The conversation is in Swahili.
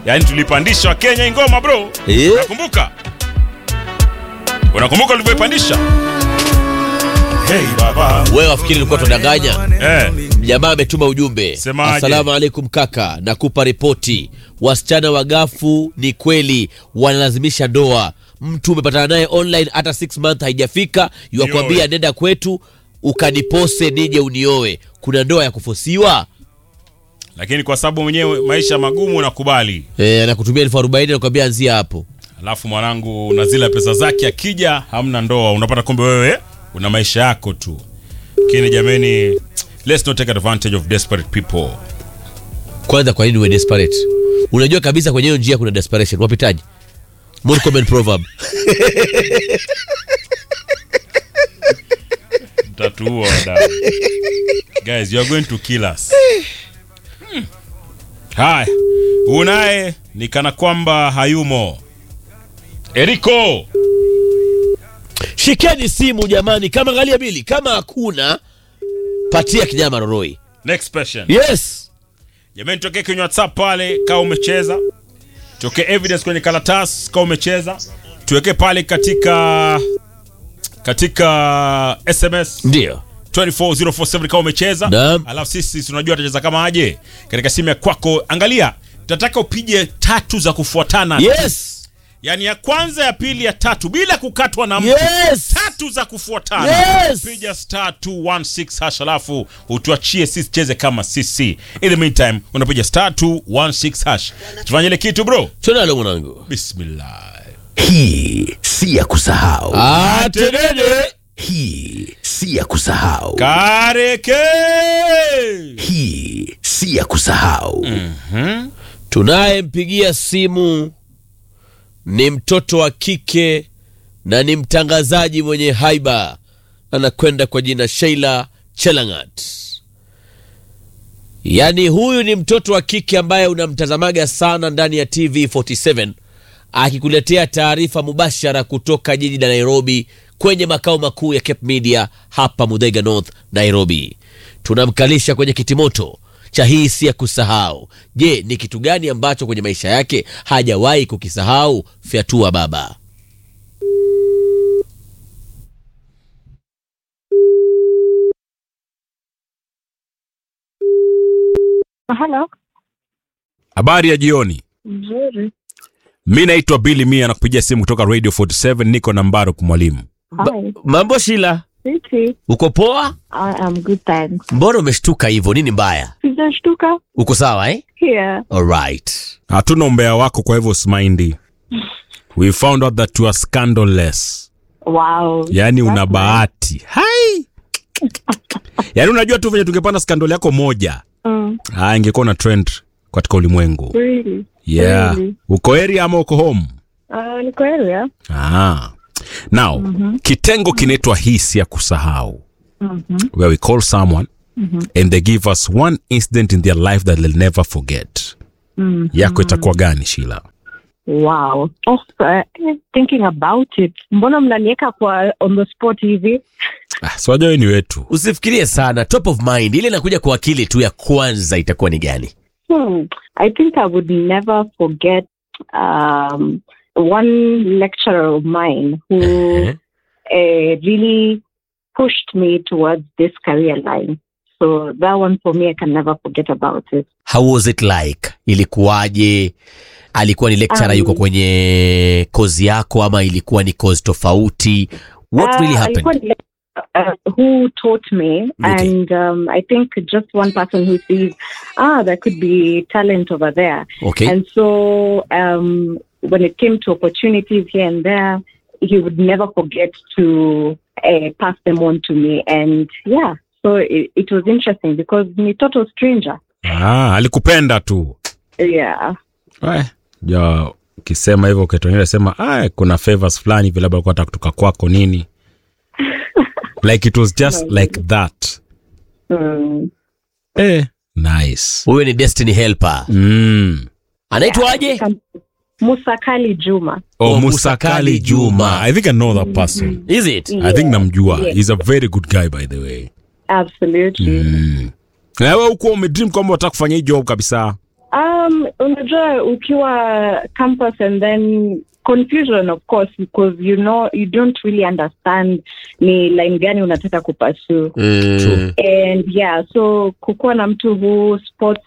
yaani tulipandisha Wakenya ingoma bro Eh. unakumbuka unakumbuka ulivyoipandisha hey baba wewe wafikiri ilikuwa tunadanganya eh. jamaa ametuma ujumbe Semaje? asalamu alaikum kaka nakupa ripoti wasichana wagafu ni kweli wanalazimisha ndoa mtu umepatana naye online hata 6 month haijafika yuakwambia Nioe. nenda kwetu ukanipose nije unioe kuna ndoa ya kufosiwa lakini kwa sababu mwenyewe maisha magumu nakubali e, anakutumia elfu arobaini nakwambia anzia hapo alafu mwanangu na zile pesa zake akija hamna ndoa unapata kumbe wewe una maisha yako tu lakini jameni let's not take advantage of desperate people kwanza kwa nini uwe desperate unajua kabisa kwenye hiyo njia kuna desperation wapitaji Murkomen proverb mtatuua wadau guys you are going to kill us Hmm. haya unaye ni kana kwamba hayumo eriko shikeni simu jamani kama angalia bili kama hakuna patia kinyama roroi next patient yes jamani tokee kwenye whatsapp pale kaa umecheza tokee evidence kwenye karatasi kaa umecheza tuweke pale katika katika sms ndio 24047 kama umecheza Naam. alafu sisi tunajua tutacheza kama aje katika simu ya kwako angalia tunataka upige tatu za kufuatana yes yaani ya kwanza ya pili ya tatu bila kukatwa na mtu yes tatu za kufuatana Yes. piga star 216 hash alafu utuachie sisi cheze kama sisi in the meantime unapiga star 216 hash tufanye ile kitu bro tunalo mwanangu bismillah Hii si ya kusahau. atenene Hii si ya kusahau. kareke Hii si ya kusahau. tunayempigia simu ni mtoto wa kike na ni mtangazaji mwenye haiba anakwenda kwa jina sheila chelangat yaani huyu ni mtoto wa kike ambaye unamtazamaga sana ndani ya tv 47 akikuletea taarifa mubashara kutoka jiji la nairobi kwenye makao makuu ya cape media hapa mudhega north nairobi tunamkalisha kwenye kitimoto cha hii si ya kusahau je ni kitu gani ambacho kwenye maisha yake hajawahi kukisahau fyatua baba Halo, habari ya jioni mzuri. mi naitwa bili mia nakupigia simu kutoka radio 47 niko na mbaruk mwalimu Hi, mambo shila Siti. uko poa I am good, thanks. mbona umeshtuka hivyo nini mbaya Sijashtuka uko sawa eh? here. Alright. hatuna umbea wako kwa hivyo usimaindi we found out that you are scandalous Wow. yaani una That's bahati hai yaani unajua tu venye tungepanda skandal yako moja nice. Mm, ah, ingekuwa na trend katika ulimwengu really? yeah Really? uko area ama uko home Uh, ni kweli ya? ah. now kitengo kinaitwa hisi ya kusahau where we call someone and they give us one incident in their life that they'll never forget yako itakuwa gani shila Wow. Oh, uh, thinking about it. Mbona mnaniweka kwa on the spot hivi? ah, siwajua wewe ni wetu usifikirie sana top of mind ile inakuja kwa akili tu ya kwanza itakuwa ni gani Hmm. I think I would never forget um, one lecturer of mine who Eh? uh, really pushed me towards this career line. So that one for me, I can never forget about it. how was it like ilikuwaje alikuwa ni lecturer Um, yuko kwenye kozi yako ama ilikuwa ni kozi tofauti what Uh, really alikuwa happened ni- Uh, who taught me, and um, I think just one person who sees, ah, there could be talent over there. okay And so um, when it came to opportunities here and there, he would never forget to uh, pass them on to me. And yeah, so it, it was interesting because ni total stranger. ah, alikupenda tu Yeah. Eh, ja ukisema hivyo ukitonyesha sema ah, kuna favors fulani vile labda alikuwa anataka kutoka kwako nini like it was just like that Mm. eh, nice huyo ni destiny helper mm. anaitwaje Musa Kali Juma. oh, Oh, Musa Kali Juma i think i know that person is it i think namjua Yeah. he's a very good guy by the way Absolutely. mm. na wewe hukuwa umedream kwamba unataka kufanya hii job kabisa Um, unajua ukiwa campus and then confusion of course because you know you don't really understand ni line gani unataka kupursue Mm. True. and yeah so kukuwa na mtu who sports